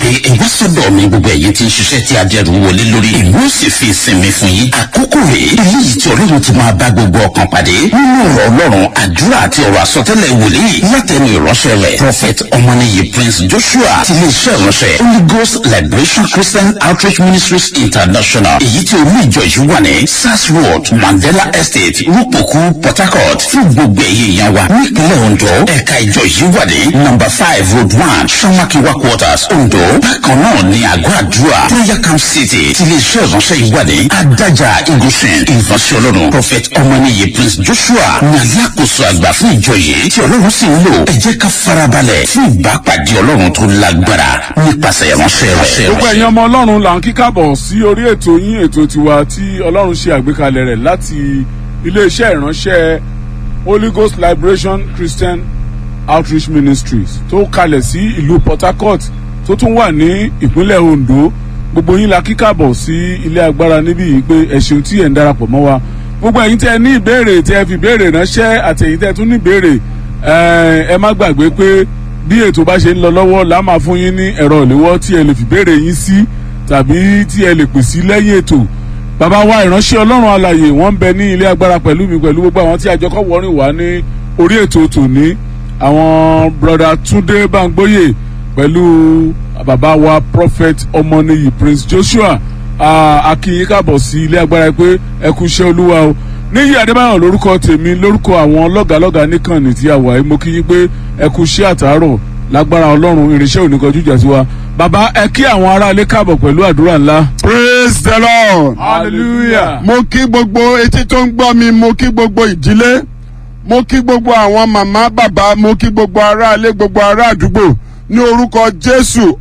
pé ẹ̀wá sọ́dọ̀ mi gbogbo ẹ̀yin tí ń ṣiṣẹ́ tí adẹ́rù wọlé lórí ìlú ó sì fi ìsinmi fún yín àkókò rèé eléyìí tí ọlọ́run ti máa bá gbogbo ọkàn pàdé nínú ọ̀rọ̀ ọlọ́run àdúrà àti ọ̀rọ̀ àsọtẹ́lẹ̀ wòlíì látẹnu ìránṣẹ́ rẹ̀ prophet ọmọnìyí prince joshua ti ilé iṣẹ́ ìránṣẹ́ holy ghost liberation christian outreach ministries international èyí tí olú ìjọ yìí wà ní sars road mandela estate rúpòkú port harcourt fún gbogbo ẹ̀yẹ ìyá wa nípínlẹ̀ ondo ẹ̀ka ìjọ yìí wà ní number five road one samakiwa quarters ondo bákan náà ní àgọ́ àdúrà prayer camp city ti ilé iṣẹ́ ìránṣẹ́ yìí wà ní adájà igunṣin ìránṣẹ́ ọlọ́run prophet ọmọnìyí prince joshua ní alákòóso àgbà fún ìjọ yìí tí ọlọ́run sì ń lò ẹ jẹ́ ká farabalẹ̀ fún ìbápàdé ọlọ́run tó lágbára nípasẹ̀ ìránṣẹ́ rẹ̀. gbogbo ẹ̀yin ọmọ ọlọ́run là ń kíkàbọ̀ sí orí ètò yín ètò tiwa tí ọlọ́run ṣe àgbékalẹ̀ rẹ̀ láti iléeṣẹ́ ìránṣẹ́ holy ghost liberation christian outreach ministries tó kalẹ̀ sí ìlú port harcourt tó tún wà ní ìpínlẹ̀ ondo gbogbo yín la kíkàbọ̀ sí ilé agbára níbí yìí pé ẹ ṣeun tí ẹ̀ ń darapọ̀ mọ́ wa gbogbo ẹ̀yin tẹ́ ẹ ní ìbéèrè tẹ́ ẹ fi béèrè ránṣẹ́ àti ẹ̀yin tẹ́ ẹ tún ní ìbéèrè ẹ má gbàgbé pé bí ètò bá ṣe ń lọ lọ́wọ́ là á máa fún yín ní ẹ̀rọ ìléwọ́ tí ẹ lè fi béèrè yín sí tàbí tí ẹ lè pè sí lẹ́yìn ètò bàbá wa ìránṣẹ́ ọlọ́run alàyè wọ́n ń bẹ ní ilé agbára pẹ̀lú mi pẹ̀lú gbogbo àwọn tí àjọkọ̀ wọ́rin wá ní orí ètò tòní àwọn broda túndé bangboyè pẹ̀lú bàbá wa prophet ọmọnìyí prince joshua akínyìn káàbọ̀ sí ilé agbára pé ẹ kú iṣẹ́ olúwa o níyì adébáyọ̀ lórúkọ tèmi lórúkọ àwọn lọ́gàlọ́gà níkànnì tí a wà yìí mo kí yín pé ẹ kú iṣẹ́ àtàárọ̀ lágbára ọlọ́run irinṣẹ́ oníkanjú jà sí wa bàbá ẹ kí àwọn aráalé káàbọ̀ pẹ̀lú àdúrà ńlá. praise the lord. hallelujah. mo kí gbogbo etí tó ń gbọ́ mi mo kí gbogbo ìdílé mo kí gbogbo àwọn màmá bàbá mo kí gbogbo aráalé gbogbo ará àdúgbò ní orúkọ jésù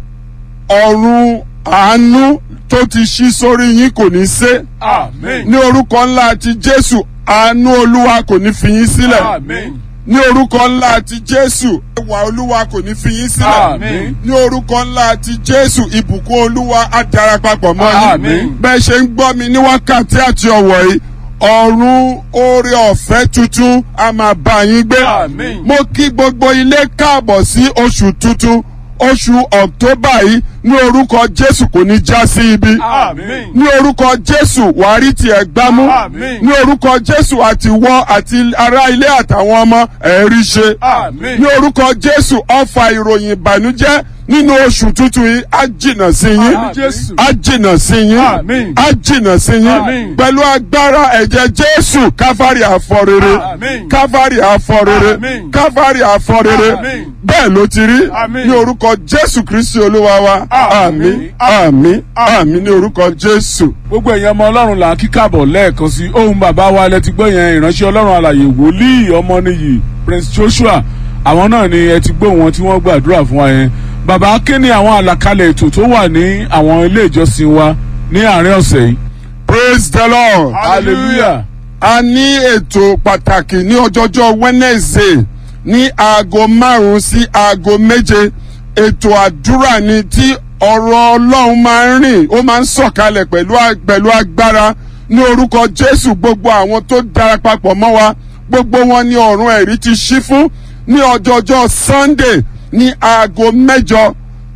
ọ̀run àánú tó ti ṣí sórí yín kò ní sé amen. ní orúkọ ńlá ti jésù àánú olúwa kò ní fi yín sílẹ̀ amen. ní orúkọ ńlá ti jésù ẹwà olúwa kò ní fi yín sílẹ̀ Àmín. ní orúkọ ńlá ti jésù ìbùkún olúwa á darapapọ̀ mọ́ yín Àmín. bẹ́ẹ̀ ṣe ń gbọ́ mi ní wákàtí àti ọ̀wọ̀ yìí ọ̀run oore ọ̀fẹ́ tuntun a máa bá yín gbé Àmín. mo kí gbogbo ilé káàbọ̀ sí oṣù tuntun oṣù ọ̀któbà yìí ní orúkọ jésù kò ní já sí ibi amen. ní orúkọ jésù wàá rí tiẹ̀ gbámú Àmín. ní orúkọ jésù àti wọ́ àti ará ilé àtàwọn ọmọ ẹ̀rí ṣe amen. ní orúkọ jésù ọfà ìròyìn ìbànújẹ́ nínú oṣù tuntun yìí á jìnà sí yín Àmín Jésù. á jìnà sí yín Àmín. á jìnà sí yín Àmín. pẹ̀lú agbára ẹ̀jẹ̀ jésù káfárì àfọrere Àmín. káfárì àfọrere Àmín. káfárì àfọrere Àmín. bẹ́ẹ̀ ló ti rí Àmín. ní orúkọ jésù kristi olúwa wa Àmín. àmín àmín àmín ní orúkọ jésù. gbogbo ẹ̀yin ọmọ ọlọ́run là ń kíkàbọ̀ lẹ́ẹ̀kan sí ohun bàbá wa lẹ ti gbọ́ yẹn ìránṣẹ́ ọlọ́run alàyè wòlíì ọmọnìyí prince joshua àwọn náà ni ẹ ti gbọ́ wọn tí wọ́n gbàdúrà fún wa yẹn bàbá kí ni àwọn àlàkalẹ̀ ètò tó wà ní àwọn ilé ìjọsìn wa ní àárín ọ̀sẹ̀ yìí. praise the lord. hallelujah a ní ètò pàtàkì ní ọjọ́jọ́ wednesday ní aago márùn-ún sí aago méje ètò àdúrà ni tí ọ̀rọ̀ ọlọ́run máa ń rìn ó máa ń sọ̀kalẹ̀ pẹ̀lú a- pẹ̀lú agbára ní orúkọ jésù gbogbo àwọn tó darapapọ̀ mọ́ wa gbogbo wọn ní ọ̀run ẹ̀rí ti ṣí fún ní ọjọ́jọ́ sunday ní aago mẹ́jọ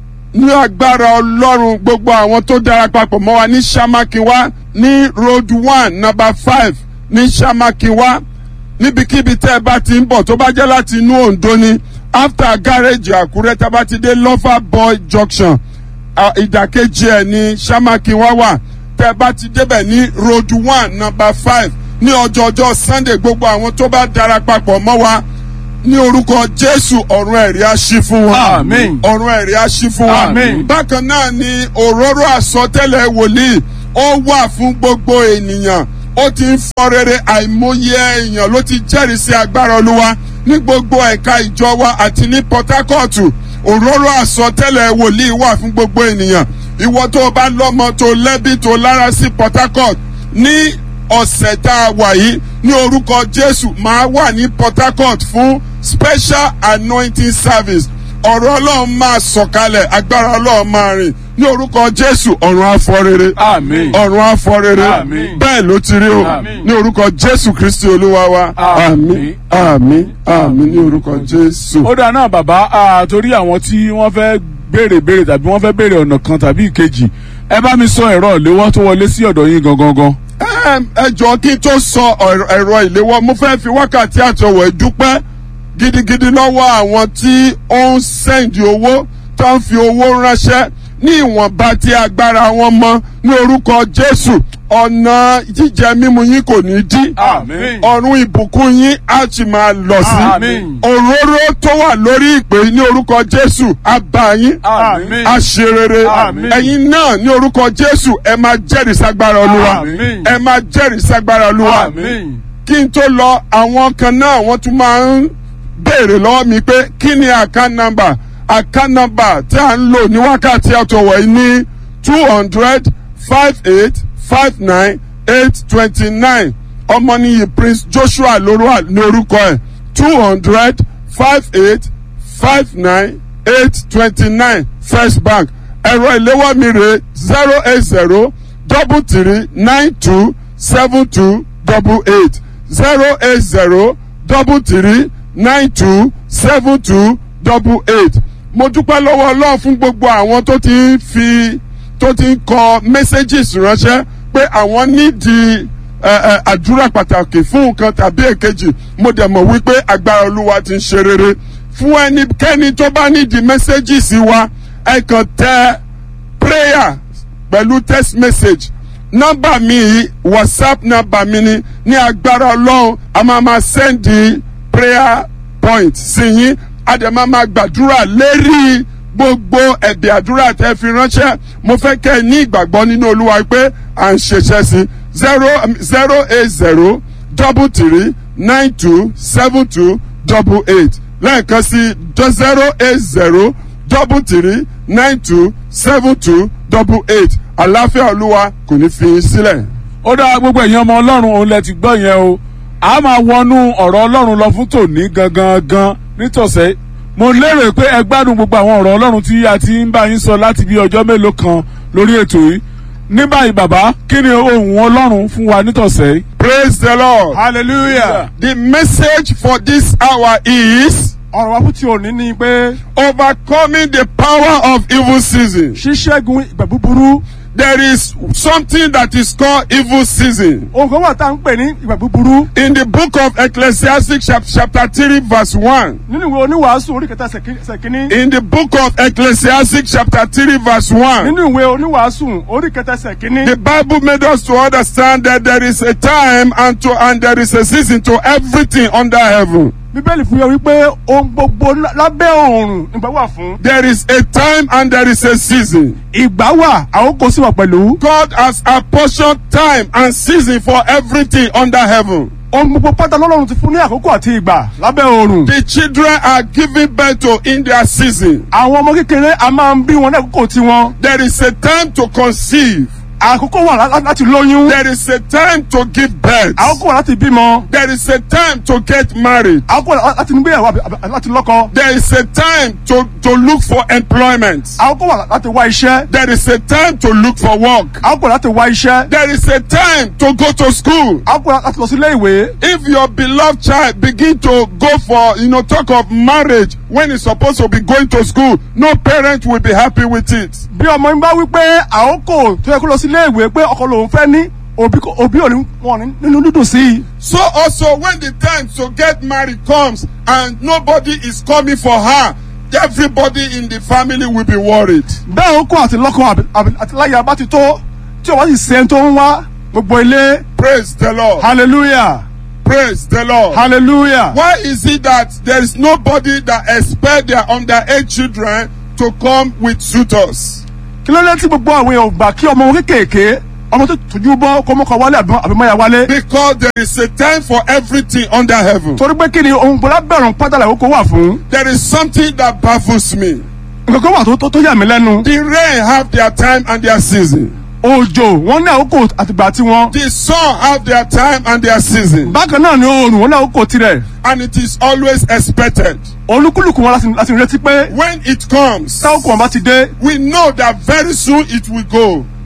ní agbára ọlọ́run gbogbo àwọn tó darapapọ̀ mọ́ wa ní samakiwa ní road one number five ní samakiwa níbikíbi tẹ́ ẹ bá ti ń bọ̀ tó bá jẹ́ láti inú ondo ni after garage àkúrẹ́ tá a bá ti dé lover boy junction à, ìdàkejì ẹ̀ ní samakiwa wà tẹ́ ẹ bá ti débẹ̀ ní road one number five ní ọjọ́jọ́ sunday gbogbo àwọn tó bá darapapọ̀ mọ́ wa ní orúkọ jésù ọ̀run ẹ̀rí á ṣí fún wọn Àmín. ọ̀run ẹ̀rí á ṣí fún wa. Àmín. bákan náà ni òróró àsọtẹ́lẹ̀ wòlíì ó wà fún gbogbo ènìyàn ó ti ń fọ rere àìmọye èèyàn ló ti jẹ́rìí sí agbára olúwa ní gbogbo ẹ̀ka ìjọ wa àti ní port harcourt òróró àsọtẹ́lẹ̀ wòlíì wà fún gbogbo ènìyàn ìwọ tó o bá lọ́mọ tó lẹ́bí tó lára sí port harcourt ní ọ̀sẹ̀ tá a wà yìí ní orúkọ jésù máa wà ní port harcourt fún special anointing service ọ̀rọ̀ ọlọ́run máa sọ̀kalẹ̀ agbára ọlọ́run máa rìn ní orúkọ jésù ọ̀run afọrere Àmín. ọ̀run afọrere Àmín. bẹ́ẹ̀ ló ti rí o Àmín. ní orúkọ jésù kristi olúwa wa Àmín. àmín àmín àmín ní orúkọ jésù. ó dáa náà bàbá ah, torí àwọn tí wọ́n fẹ́ béèrè béèrè tàbí wọ́n fẹ́ béèrè ọ̀nà kan tàbí ìkejì ẹ bá mi sọ ẹ̀rọ ìléwọ́ tó wọlé sí ọ̀dọ̀ yín gangan gan. Ẹm, ẹ jọ kí n tó sọ ọ̀rọ̀- ẹ̀rọ ìléwọ́ mo fẹ́ fi wákàtí àtọwọ̀ dúpẹ́ gidigidi lọ́wọ́ àwọn tí ó ń sẹ́ǹdì owó tó ń fi owó ránṣẹ́ ní ìwọ̀nba tí agbára wọn mọ ní orúkọ Jésù ọ̀nà jíjẹ mímu yín kò ní dí Àmín. ọ̀run ìbùkún yín á sì máa lọ sí Àmín. òróró tó wà lórí ìpè ní orúkọ Jésù á bá yín Àmín. á ṣe rere Àmín. ẹ̀yin náà ní orúkọ Jésù ẹ máa jẹ́rìí ságbára Olúwa Àmín. ẹ máa jẹ́rìí ságbára Olúwa Àmín. kí n tó lọ àwọn kan náà wọ́n tún máa ń béèrè lọ́wọ́ mi pé kí ni account number account number tí a ń lò ní wákàtí àtọwọ̀ yìí ní two hundred five eight five nine eight twenty nine ọmọnìyí Prince Joshua lórúkọ ní orúkọ ẹ̀ two hundred five eight five nine eight twenty nine First Bank ẹ̀rọ ìléwọ́ mi rè zero eight zero double three nine two seven two double eight zero eight zero double three nine two seven two double eight. mo dúpẹ́ lọ́wọ́ ọlọ́run fún gbogbo àwọn tó ti ń fi tó ti ń kọ messages ránṣẹ́ pé àwọn nídìí ẹ, ẹ, àdúrà pàtàkì fún nǹkan tàbí èkejì mo dẹ̀ mọ̀ wípé agbára olúwa ti ń ṣe rere fún ẹnikẹ́ni tó bá nídìí messages wa ẹ kàn tẹ prayer pẹ̀lú text message nọ́mbà mi yìí whatsapp nọ́mbà mi ni ní agbára ọlọ́run a máa ma sẹ́ndì prayer point sí yín a dẹ̀ máa ma gbàdúrà lérí gbogbo ẹ̀bẹ̀ àdúrà tẹ́ fi ránṣẹ́ mo fẹ́ kẹ́ ẹ ní ìgbàgbọ́ nínú olúwa pé à ń ṣiṣẹ́ sí zero zero eight zero double three nine two seven two double eight lẹ́ẹ̀kan sí zero eight zero double three nine two seven two double eight àlàáfíà olúwa kò ní fi yín sílẹ̀. ó dá gbogbo ẹ̀yin ọmọ ọlọ́run òun lẹ ti gbọ́ yẹn o a máa wọnú ọ̀rọ̀ ọlọ́run lọ fún tòní gangan gan nítòsẹ́ mo lérò pé ẹ gbádùn gbogbo àwọn ọ̀rọ̀ ọlọ́run tí a ti ń bá yín sọ láti bí ọjọ́ mélòó kan lórí ètò yìí ní báyìí bàbá kí ni ohùn ọlọ́run fún wa nítòsẹ́. praise the lord. hallelujah. the message for this hour is ọ̀rọ̀ wa fún ti òní ni pé overcoming the power of evil season. ṣíṣẹ́gun ìgbà búburú there is something that is called evil season. ohun kan wà tá à ń pè ní ìgbà búburú in the book of ecclesiastes chap- chapter three verse one. nínú ìwé oníwàásù orí kẹta ṣèkí- ṣèkíní in the book of ecclesiastes chapter three verse one. nínú ìwé oníwàásù orí kẹta ṣèkíní The Bible made us to understand that there is a time and to and there is a season to everything under heaven. bíbélì fún yọ wípé ohun gbogbo lá- lábẹ́ ọ̀run ìgbà wà fún There is a time and there is a season. ìgbà wà àkókò sì wà pẹ̀lú God has apportioned time and season for everything under heaven. ohun gbogbo pátá lọ́lọ́run ti fún ní àkókò àti ìgbà lábẹ́ ọ̀run The children are giving birth to in their season. àwọn ọmọ kékeré a máa ń bí wọn ní àkókò tiwọn There is a time to conceive. àkókò wà lá- láti lóyún There is a time to give birth. àkókò wà láti bímọ There is a time to get married. àkókò wà láti nígbéyàwó àbí- àbí- láti lọ́kọ There is a time to, to look for employment. àkókò wà láti wá iṣẹ́ There is a time to look for work. àkókò wà láti wá iṣẹ́ There is a time to go to school. àkókò wà láti lọ sí ilé ìwé If your beloved child begin to go for, you know, talk of marriage when he's supposed to be going to school, no parent will be happy with it. bí ọmọ yín bá wí pé àkókò tó yẹ kó lọ sí ilé ìwé pé ọkọ lòun fẹ́ ní òbí kò- òbí ò ní wọn ní nínú dídùn sí i. So also when the time to get married comes and nobody is coming for her, everybody in the family will be worried. bẹ́ẹ̀ àkókò àti lọ́kọ àbí- àbí- àti láyà bá ti tó tí o bá sì ṣe tó ń wá gbogbo ilé Praise the Lord. hallelujah Praise the Lord. hallelujah. Why is it that there is nobody that expect their underage children to come with suitors? kí ló dé tí gbogbo àwọn èèyàn ò gbà kí ọmọ wọn kéékèèké ọmọ tó tójú bọ́ kó mọ́kọ wálé àbí àbí mọ́ya wálé. Because there is a time for everything under heaven. torí pé kí ni ohun gbọ́dọ̀ bẹ̀rùn pátá làkókò wà fún. There is something that baffles me. nǹkan kan wà tó- tó tó yà mí lẹ́nu. The rain have their time and their season. òjò wọn ní àkókò àtìgbà tiwọn. The sun have their time and their season. bákan náà ni oòrùn wọn ní àkókò tirẹ̀. And it is always expected. olúkúlùkù wọn láti láti retí pé When it comes, táwọn wọn bá ti dé we know that very soon it will go.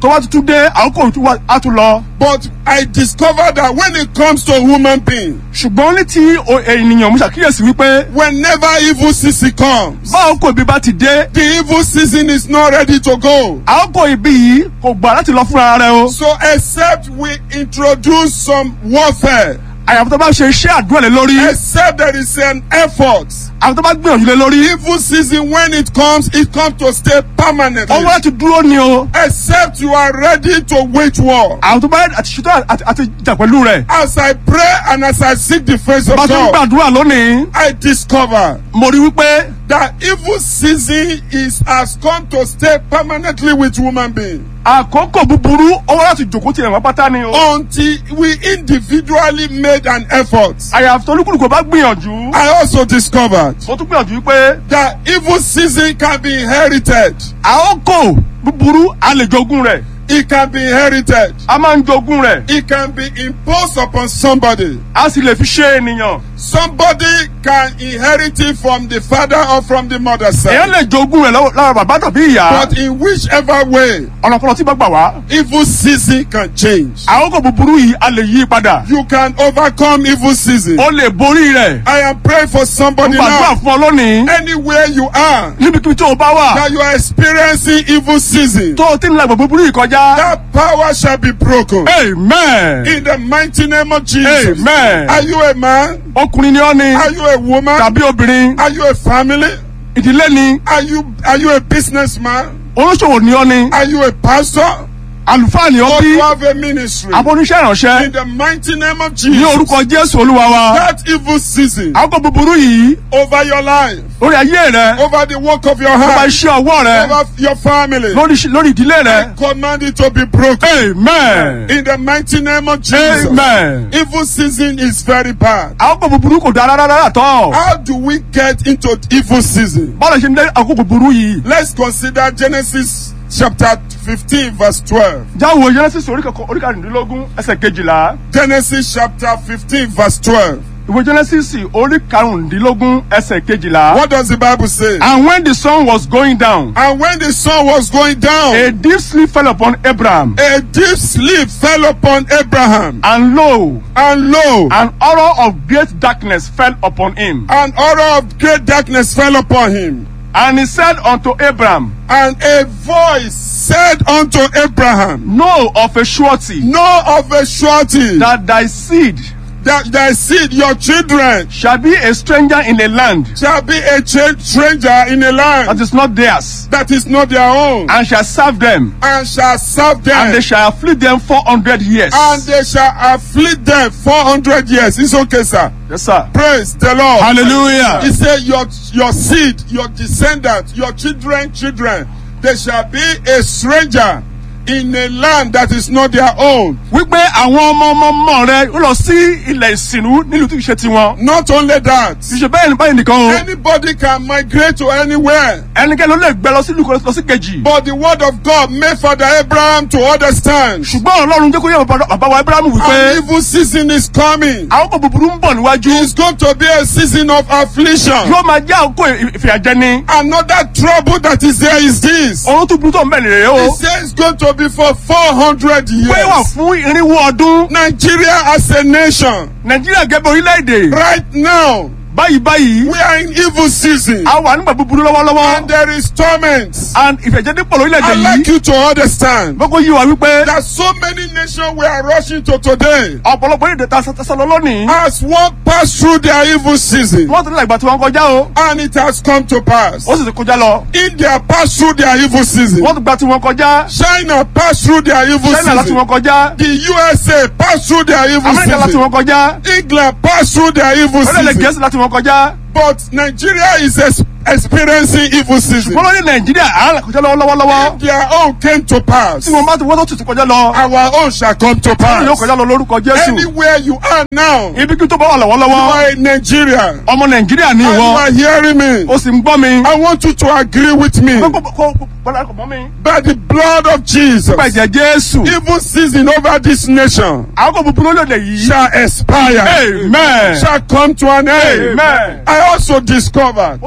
tó bá tuntun dé àkókò tún wá- á tún lọ. But I discovered that when it comes to human being, ṣùgbọ́n ní ti o- ènìyàn mo ṣàkíyèsí wípé whenever evil season comes, bá àkókò ibi bá ti dé the evil season is not ready to go. àkókò ibi yìí kò gbà láti lọ fúnra rẹ o. So except we introduce some warfare, àyàfó tó bá ṣe iṣẹ́ àdúrà lé lórí except there is an effort, àwọn tó bá gbìyànjú lé lórí evil season when it comes, it comes to stay permanently. ọwọ́ láti dúró ni o. Except you are ready to wage war. àwọn tó bá àti ṣètò àti àti jà pẹ̀lú rẹ̀. As I pray and as I seek the face of bá a tó ń God, gbàdúrà lónìí I discover mo rí wípé that evil season is has come to stay permanently with human being àkókò búburú ọwọ́ láti jòkó tiẹ̀ wọ́n pátá ni o. until we individually made an effort. àyàfó tó olúkúlùkù bá gbìyànjú. I also discovered mo tún gbìyànjú wípé that evil season can be inherited. àkókò búburú a lè jogún rẹ̀ It can be inherited. a máa ń jogún rẹ̀ It can be imposed upon somebody. a sì lè fi ṣe ènìyàn. Somebody can inherit it from the father or from the mother èèyàn side. lè jogún rẹ̀ lọ́wọ́- lára bàbá tàbí ìyá. But in whichever way, ọ̀nà kan tí bá gbà wá. evil season can change. àkókò búburú yìí a lè yí padà. You can overcome evil season. ó lè borí rẹ̀. I am praying for somebody gbàdúrà now. fún ọ lónìí. Anywhere you are, níbikíbi tó o bá wà. that you are experiencing evil season, tó o ti ń la ìgbà búburú yìí kọjá. that power shall be broken. amen. In the mighty name of Jesus. amen. Are you a man? ọkùnrin ni ọ́ ni. Are you a woman? tàbí obìnrin. Are you a family? ìdílé ni. Are you are you a businessman? oníṣòwò ni ọ́ ni. Are you a pastor? àlùfáà ni ọ́ Or bí. you have a ministry? abọ́níṣẹ́ ìránṣẹ́. In the mighty name of ní Jesus. orúkọ jésù olúwa wa. That evil season àkókò búburú yìí. over your life, lórí ayé rẹ. over the work of your lórí hand, iṣẹ́ ọwọ́ rẹ. over your family. lórí lórí ìdílé I rẹ. command it to be broken. amen. In the mighty name of Jesus. amen. Evil season is very bad. àkókò búburú kò dára rárá tọ́. How do we get into evil season? bọ́lá ṣe ń dé àkókò búburú yìí. Let's consider Genesis chapter 15, verse 12. jáwọ́ genesis orí kẹkọ- orí karùndínlógún ẹsẹ̀ kejìlá. Genesis chapter 15, verse 12. ìwé genesis orí karùndínlógún ẹsẹ̀ kejìlá. What does the Bible say? and when the sun was going down. And when the sun was going down, a deep sleep fell upon abraham. a deep sleep fell upon Abraham. and lo And lo, an horror of great darkness fell upon him. an horror of great darkness fell upon him. and he said unto abraham And a voice said unto Abraham, know of a surety Know of a surety that thy seed that thy seed, your children, shall be a stranger in a land shall be a cha- stranger in a that land is not theirs, that is not their own, and shall serve them, and shall serve them, and they shall afflict them four hundred years. and they shall afflict them 400 years. It's okay, sir. yes, sir. Praise the Lord. Hallelujah. He said, Your your seed, your descendants, your children, children, they shall be a stranger in a land that is not their own. wípé àwọn ọmọ ọmọ ọmọ rẹ ó lọ sí ilẹ̀ ìsìnú nílùú tí kì í ṣe tiwọn. Not only that, kì í ṣe bẹ́ẹ̀ ni báyìí nìkan o. anybody can migrate to anywhere. ẹnikẹ́ni ló lè gbẹ lọ sí ìlú kan lọ sí kejì. But the word of God made Father Abraham to understand. ṣùgbọ́n ọlọ́run jẹ́ kó yẹ bàbá bàbá wa abrahamu An wípé evil season is coming. àwọn kò búburú ń bọ̀ níwájú. It's going to be a season of affliction. yóò máa jẹ́ àkókò ìfìyàjẹni. Another trouble that is there is this. ohun tó burú tó ń bẹ̀ nìyẹn o. He says it's going to be for 400 pé wà years. fún irinwó ọdún. Nigeria as a nation, nàìjíríà gẹ́gẹ́ bí orílẹ̀-èdè. right now, báyìí báyìí. we are in evil season. a wà nígbà búburú And lọ́wọ́lọ́wọ́. there is torment. and ìfẹ̀jẹ̀dẹ̀ pọ̀ lórílẹ̀-èdè I'd like yìí. you to understand gbogbo yìí wà wípé. that so many nations we are rushing to today ọ̀pọ̀lọpọ̀ èdè ta sọ lọ lónìí. as one pass through their evil season. wọ́n ti ní ìgbà tí wọ́n kọjá o. And it has come to pass. ó sì ti kọjá lọ. India passed through their evil season. wọ́n ti gba tí wọ́n kọjá. China passed through their evil china láti season. wọ́n kọjá. The USA passed through their evil amẹ́ríkà láti season. wọ́n kọjá. England passed through their evil orílẹ̀-èdè season. gẹ̀ẹ́sì láti wọ́n kọjá. But Nigeria is ex- experiencing evil season. wọ́n lọ ní nàìjíríà à ń kọjá lọ́wọ́lọ́wọ́. Their own came to pass. tí wọ́n bá ti wọ́n tó tutù kọjá lọ. Our own shall come to wọ́n yóò pass. kọjá lọ lórúkọ jésù. Anywhere you are now, you ibi kí tó bá wà lọ́wọ́lọ́wọ́. are in Nigeria. ọmọ nàìjíríà ní And you ìwọ. are hearing me. ó sì ń gbọ́ mi. I want you to agree with me. Kó- kó- kó- kó- bọ́lá kò mọ́ mi. By the blood of Jesus, nípa ìjẹ́ jésù. evil season over this nation àwọn kò búburú lóde yìí. shall expire. amen. Shall come to an end. amen. I also discovered ó ṣàwárí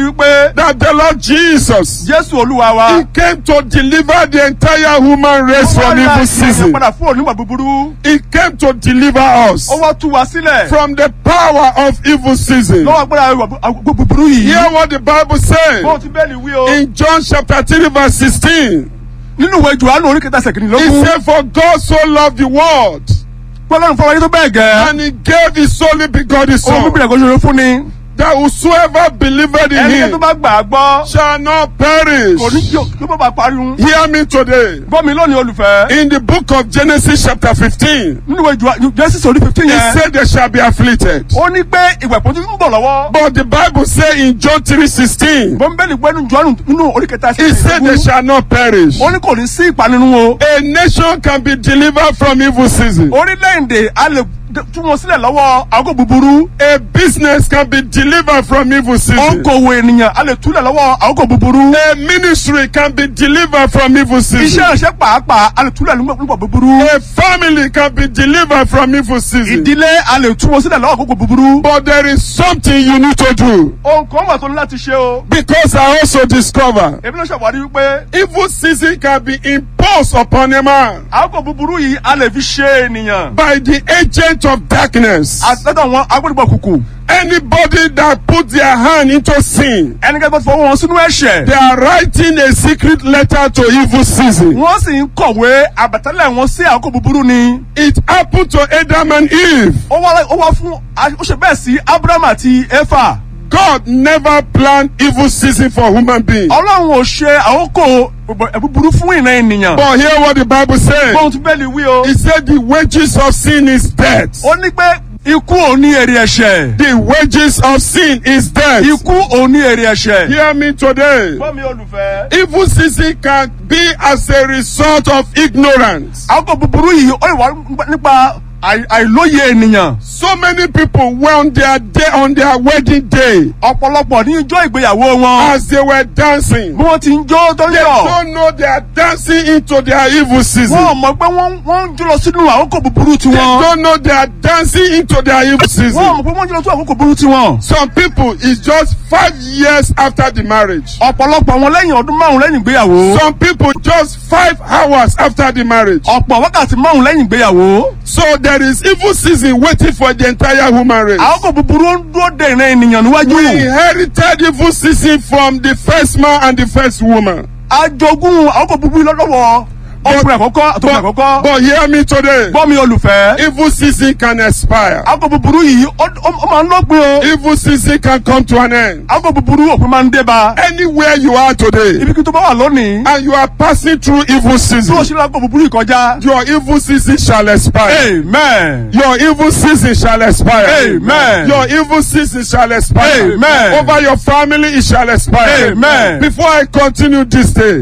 wípé that the Lord Jesus jésù olúwa wa. He came to deliver the entire human race from evil season. padà fún onímọ̀ búburú. He came to deliver us ó wá tú wa sílẹ̀. from the power of evil season. lọ́wọ́ agbára ìwà bu- búburú yìí. Hear what the Bible says bó ti bẹ́ẹ̀ ni wí o. in John chapter 3 verse 16. nínú ìwé johannu orí kẹta He sẹ̀kìnlélógún. said, For God so loved the world pọ́lọ́run fọwọ́ yín tó bẹ́ẹ̀ gẹ́. and he gave his only begotten ohun son bíbélì ẹ̀kọ́ ṣoṣo fún ni. that whosoever believeth in ẹnikẹ́ni tó him bá gbà á gbọ́. shall not perish. kò ní yóò yóò bá pariwo. Hear me today. gbọ́ mi lónìí olùfẹ́. In the book of Genesis chapter 15, nínú ìwé Jòhánù- Genesis orí fifteen he yẹn. said they shall be afflicted. ó ní pé ìwẹ̀ pọ́njú ń bọ̀ lọ́wọ́. But the Bible say in John 3:16, bọ́ńbẹ́lì gbẹ́nu jọ́nù nínú orí kẹta he said they shall not perish. ó ní kò ní sí ìpanirun o. A nation can be delivered from evil season. orílẹ̀-èdè a lè d- tú wọn sílẹ̀ lọ́wọ́ àgọ́ búburú. A business can be delivered from evil season. okòwò ènìyàn a lè túlẹ̀ lọ́wọ́ àgọ́ búburú. A ministry can be delivered from evil iṣẹ́ season. ìránṣẹ́ pàápàá a lè túlẹ̀ nígbà búburú. A family can be delivered from evil season. ìdílé a lè tú wọn sílẹ̀ lọ́wọ́ àgọ́ búburú. But there is something you need to do. ohun kan wà tó ní láti ṣe o. Because I also discover èmi ló ṣàwárí wípé evil season can be imposed upon a man àgọ́ búburú yìí a lè fi ṣe ènìyàn. by the agent of darkness. àtẹ́tọ̀ wọn agbódìbọ̀ kùkù. Anybody that put their hand into sin, ẹnikẹ́ni tó ti fọwọ́ wọn sínú ẹ̀ṣẹ̀. they are writing a secret letter to evil season. wọ́n sì ń kọ̀wé àbẹ̀tẹ́lẹ̀ wọn sí àkókò búburú ni. It happened to Adam and Eve. ó wá ó wá fún ó ṣe bẹ́ẹ̀ sí abraham àti efa. God never planned evil season for human beings. ọlọ́run ò ṣe àkókò búburú fún ìran ènìyàn. But hear what the Bible says. bóun ti bẹ́ẹ̀ ni wí o. He said the wages of sin is death. ó ní pé ikú ò ní èrè ẹ̀ṣẹ̀. The wages of sin is death. ikú ò ní èrè ẹ̀ṣẹ̀. Hear me today. gbọ́ mi olùfẹ́. Evil season can be as a result of ignorance. àkókò búburú yìí ó lè wá nípa àì- àìlóye ènìyàn. So many people were on their day on their wedding day ọ̀pọ̀lọpọ̀ ní ijó ìgbéyàwó wọn. as they were dancing. bí wọ́n ti ń jó tó ń They yọ̀. don't know they are dancing into their evil wọ́n ò season. mọ̀ pé wọ́n wọ́n ń jó lọ sínú àkókò búburú They tiwọn. don't know they are dancing into their evil wọ́n ò season. mọ̀ pé wọ́n ń jó lọ sínú àkókò búburú tiwọn. Some people is just five years after the marriage. ọ̀pọ̀lọpọ̀ wọn lẹ́yìn ọdún márùn lẹ́yìn ìgbéyàwó. Some people just five hours after the marriage. ọ̀pọ̀ wákàtí márùn lẹ́yìn ìgbéyàwó. So there is evil season waiting for the entire human race. àkókò búburú ń dúró de ìran ènìyàn níwájú. We inherited evil season from the first man and the first woman. ajogún àkókò búburú lọ́dọ̀wọ́ ọkùnrin àkọ́kọ́ àtọkùnrin But, àkọ́kọ́. but hear me today. gbọ́ mi olùfẹ́. Evil season can expire. àkókò búburú yìí ó ó- ó máa ń lọ́gbìn o. Evil season can come to an end. àkókò búburú òpin máa ń dé bá. Anywhere you are today ibi kí tó bá wà lónìí. and you are passing through evil tí o season, ṣe lákòókò búburú yìí kọjá. your evil season shall expire. amen. Your evil season shall expire. Amen. Your evil season shall expire. Amen. Over your family it shall expire. Amen. Before I continue this day,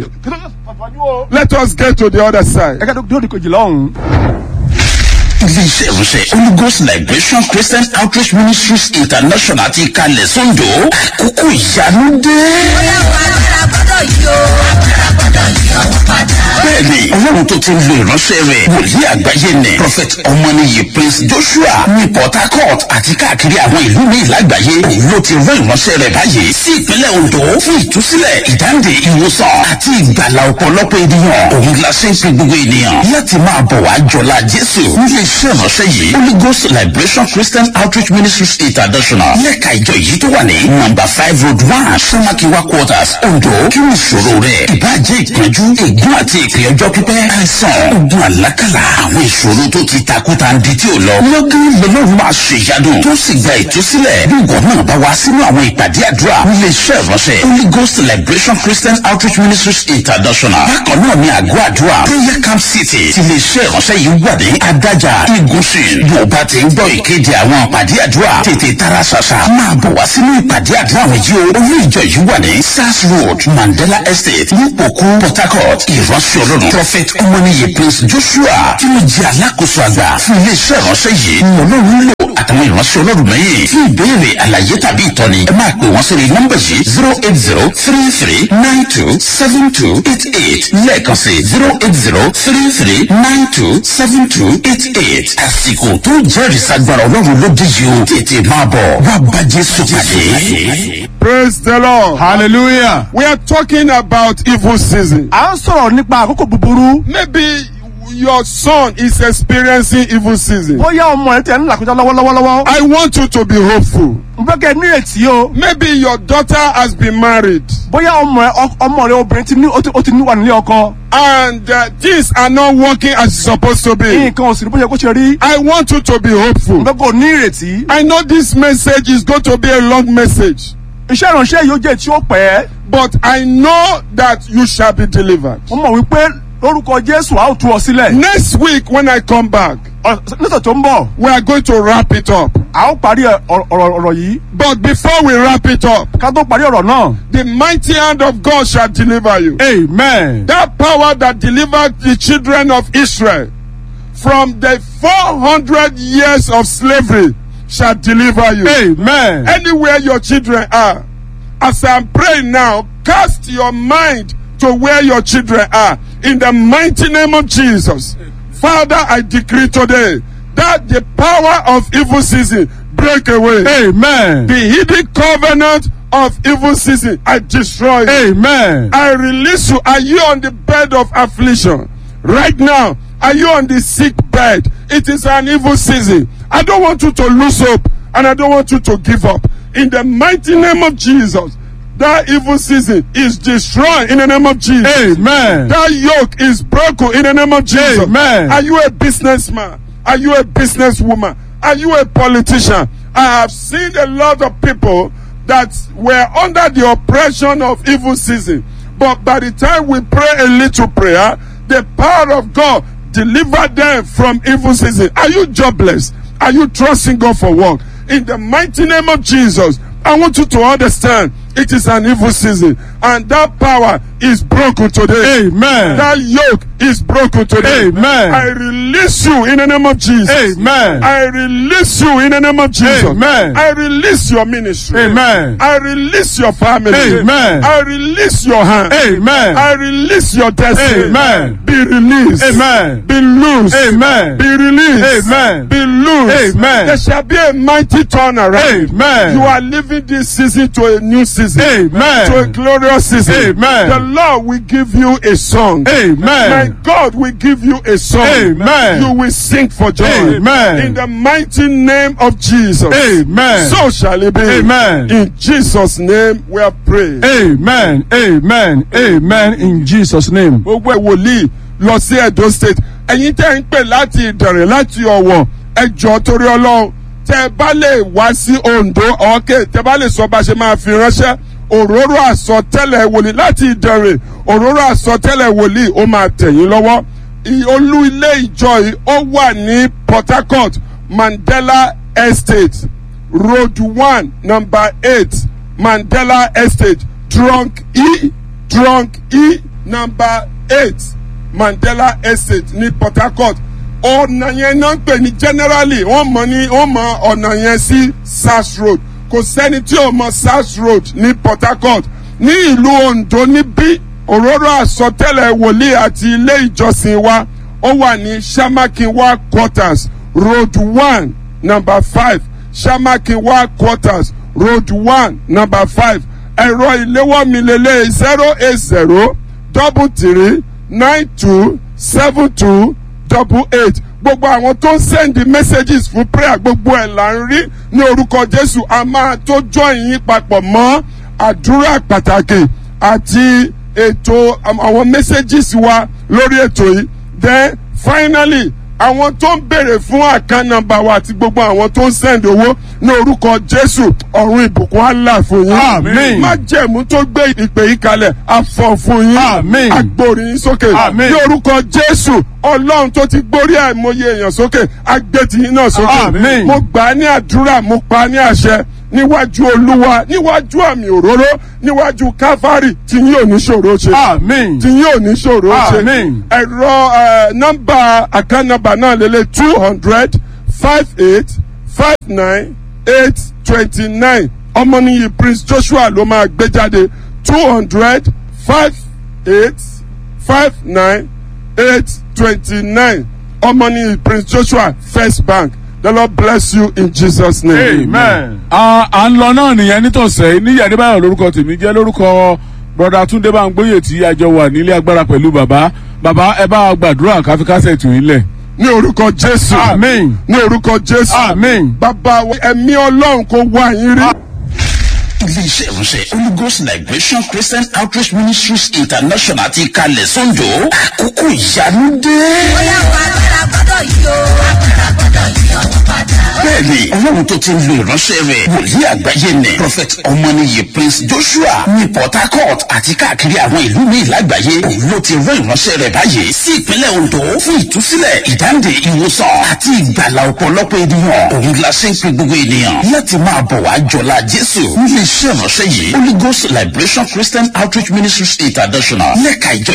let us get to the other side. ẹ̀ka tó di kejì lọ́hùn. iléeṣẹ́ ìránṣẹ́ holy ghost liberation christian outreach ministries international ti kalẹ̀ sọ́ńdọ̀ àkókò ìyanu dé. bẹ́ẹ̀ni ọlọ́run tó ti ń lo ìránṣẹ́ rẹ̀ wòlíì àgbáyé nẹ̀ prophet ọmọnìyí prince joshua ní port harcourt àti káàkiri àwọn ìlú míì lágbàáyé òun ló ti rán ìránṣẹ́ rẹ̀ báyìí sí ìpínlẹ̀ ondo fún ìtúsílẹ̀ ìdáǹdè ìwòsàn àti ìgbàlà ọ̀pọ̀lọpọ̀ ènìyàn òun la ṣe ń pe gbogbo ènìyàn láti máa bọ̀ wá jọlá jésù nílé iṣẹ́ ìránṣẹ́ yìí holy ghost liberation christian outreach ministries international lẹ́ka ìjọ yìí tó wà ní number five road one samakiwa quarters ondo kí ni ìṣòro rẹ̀ ìbàjẹ́ ìpọ́njú ègún àti ìpè ọjọ́ pípẹ́ àìsàn ogun àlákàlà àwọn ìṣòro tó ti takuta ń di tí ò lọ lọ́gán lọ́lọ́run máa ṣe ìyanu tó sì gba ìtúsílẹ̀ bí ìwọ náà bá wá sínú àwọn ìpàdé àdúrà nílé iṣẹ́ ìránṣẹ́ holy ghost liberation christian outreach ministries international bákan náà ní àgọ́ àdúrà prayer camp city ti lè ṣe ìránṣẹ́ yìí wà ní adájà igunṣin bó bá ti ń gbọ́ ìkéde àwọn ìpàdé àdúrà tètè tara ṣàṣà máa bọ̀ wá sínú ìpàdé àdúrà àwọn yìí o olú ìjọ yìí wà ní sars road mandela estate nípòkú port harcourt ìránṣẹ́ ọlọ́run prophet ọmọnìyí prince joshua tí mo jẹ́ alákòóso àgbà fún iléeṣẹ́ ìránṣẹ́ yìí ni ọlọ́run lò àtàwọn ìránṣẹ́ ọlọ́run mẹ́yìn fún ìbéèrè àlàyé tàbí ìtọ́ni ẹ máa pè wọ́n sórí nọ́mbà yìí zero eight zero three three nine two seven two eight eight lẹ́ẹ̀kan sí zero eight zero three three nine two seven two eight eight àsìkò tó jẹ́rìí sagbára ọlọ́run ló dé yìí o tètè máa bọ̀ wá bá jésù pàdé. praise the lord. hallelujah. we are talking about evil season. à ń sọ̀rọ̀ nípa àkókò búburú. maybe your son is experiencing evil season. bóyá ọmọ rẹ tẹ̀ ń làkújá lọ́wọ́lọ́wọ́. I want you to be hopeful. n fẹ́ kẹ́ ẹ nírètí o. Maybe your daughter has been married bóyá ọmọ rẹ ọ- ọmọ rẹ obìnrin ti ní ó ti- ó ti ní wà nílé ọkọ. and uh, things are not working as it's supposed to be. nǹkan òsì ní bóyá kó ṣe rí. I want you to be n hopeful. fẹ́ kó ní ìrètí. I know this message is going to be a long message, iṣẹ́ ìránṣẹ́ yìí ó jẹ́ tí ó pẹ́. but I know that you shall be delivered. mo mọ̀ wípé lórúkọ jésù a ó tú ọ sílẹ̀. Next week, when I come back, Ọ- nísọ̀ tó ń bọ̀ we are going to wrap it up. a ó parí ẹ- ọ̀rọ̀ ọ̀rọ̀ ọ̀rọ̀ yìí. But before we wrap it up, ká tó parí ọ̀rọ̀ náà. the mighty hand of God shall deliver you. amen. That power that delivered the children of Israel from the 400 years of slavery shall deliver you. amen. Anywhere your children are, as I'm praying now, cast your mind to where your children are in the mighty name of Jesus. Father, I decree today that the power of evil season break away. amen. The hidden covenant of evil season, I destroy it. amen. I release you. Are you on the bed of affliction? Right now, are you on the sick bed? It is an evil season. I don't want you to lose hope and I don't want you to give up. In the mighty name of Jesus, that evil season is destroyed in the name of Jesus. amen. That yoke is broken in the name of Jesus. Amen. Are you a businessman? Are you a businesswoman? Are you a politician? I have seen a lot of people that were under the oppression of evil season. But by the time we pray a little prayer, the power of God delivered them from evil season. Are you jobless? Are you trusting God for work? In the mighty name of Jesus, I want you to understand it is an evil season and that power is broken today. amen. That yoke is broken today. Amen. I release you in the name of Jesus. amen. I release you in the name of Jesus. Amen. I release your ministry. amen. I release your family. Amen. I release your hand. amen. I release your destiny. Amen. Be released. Amen. Be loose. Amen. Be released. Amen. Be loose. Amen. There shall be a mighty turnaround. Amen. You are living this season to a new season. Amen. To a glorious season. Amen. The Lord will give you a song. My amen. God will give you a song. Amen. You will sing for joy. Amen. In the mighty name of Jesus. Amen. So shall it be. Amen. In Jesus' name we are praying. amen. amen. amen. in jesus name. gbogbo ẹ̀ wòlíì lọ sí edo state ẹ̀yin tẹ́ ń pè láti ìdànrè láti ọ̀wọ̀ ẹjọ́ torí ọlọ́run tẹ́ ẹ bá lè wá sí ondo ọ̀kẹ́ tẹ́ bá lè sọ bá ṣe máa fi ránṣẹ́ òróró àsọtẹ́lẹ̀ wòlíì láti ìdànrè òróró àsọtẹ́lẹ̀ wòlíì ó máa tẹ̀yìn lọ́wọ́ I- olú ilé ìjọ yìí ó wà ní port harcourt mandela estate road one number eight mandela estate trunk e trunk e number eight mandela estate ní port harcourt ọ̀nà yẹn náà ń pè ní generally wọ́n mọ̀ ní wọ́n mọ̀ ọ̀nà yẹn sí sars road kò sẹ́ni tí ò mọ̀ sars road ní port harcourt ní ìlú ondo níbí òróró àsọtẹ́lẹ̀ wòlíì àti ilé ìjọsìn wa ó wà ní samakinwa quarters road one number five samakinwa quarters road one number five ẹ̀rọ ìléwọ́ mi lélẹ̀ zero eight zero double three nine two seven two double eight gbogbo àwọn tó ń send messages fún prayer gbogbo ẹ̀ là ń rí ní orúkọ jésù a máa tó join yín papọ̀ mọ́ àdúrà pàtàkì àti ètò àwọn messages wa lórí ètò yìí then finally àwọn tó ń béèrè fún àkàn nọmba wa àti gbogbo àwọn tó ń send owó ní orúkọ jésù ọ̀run ìbùkún àlà fún yín Àmín. má jẹ̀mú tó gbé ìpè yìí kalẹ̀ àfọ̀ fún yín Àmín. agbórí yín sókè Àmín. ní orúkọ jésù ọlọ́run tó ti gbórí àìmọye èèyàn sókè agbẹ́tì yín náà sókè Àmín. mo gbà á ní àdúrà mo pa á ní àṣẹ níwájú olúwa níwájú àmì òróró níwájú káfárì tí yín ò ní ṣòro ṣe amen. tí yóò ní ṣòro ṣe Àmín. ẹ̀rọ ẹ̀, nọ́mbà àkànnàbà náà lélẹ̀ two hundred five eight five nine eight twenty nine ọmọnìyí prince joshua ló máa gbé jáde two hundred five eight five nine eight twenty nine ọmọnìyí prince joshua first bank the lord bless you in jesus name. amen. a à ń lọ náà nìyẹn nítòsẹ́ níyà adébáyọ̀ lórúkọ tèmi jẹ́ lórúkọ broda túndé báńgbóyè tí a jọ wà nílé agbára pẹ̀lú bàbá bàbá ẹ bá wa gbàdúrà káfíkásẹ̀ tù yín lẹ̀. ní orúkọ jésù Àmín. ní orúkọ jésù Àmín. bàbá wa, ẹ̀mí ọlọ́run kò wá yín rí. iléeṣẹ́ ìránṣẹ́ holy ghost liberation christian outreach ministries international ti kalẹ̀ sọ́njọ́ àkókò ìyanu dé. bóyá wà agbára gbọ́dọ̀ yí o. agbára gbọ́dọ̀ yí ọ̀hún padà. bẹ́ẹ̀ni ọlọ́run tó ti ń lo ìránṣẹ́ rẹ̀ wòlíì àgbáyé nẹ̀ prophet ọmọnìyí prince joshua ní port harcourt àti káàkiri àwọn ìlú míì lágbàáyé òun ló ti rán ìránṣẹ́ rẹ̀ báyìí sí ìpínlẹ̀ ondo fún ìtúsílẹ̀ ìdáǹdè ìwòsàn àti ìgbàlà ọ̀pọ̀lọpọ̀ ènìyàn òun la ṣe ń pe gbogbo ènìyàn láti máa bọ̀ wá jọlá jésù nílé iṣẹ́ ìránṣẹ́ yìí holy ghost liberation christian outreach ministries international lẹ́ka ìjọ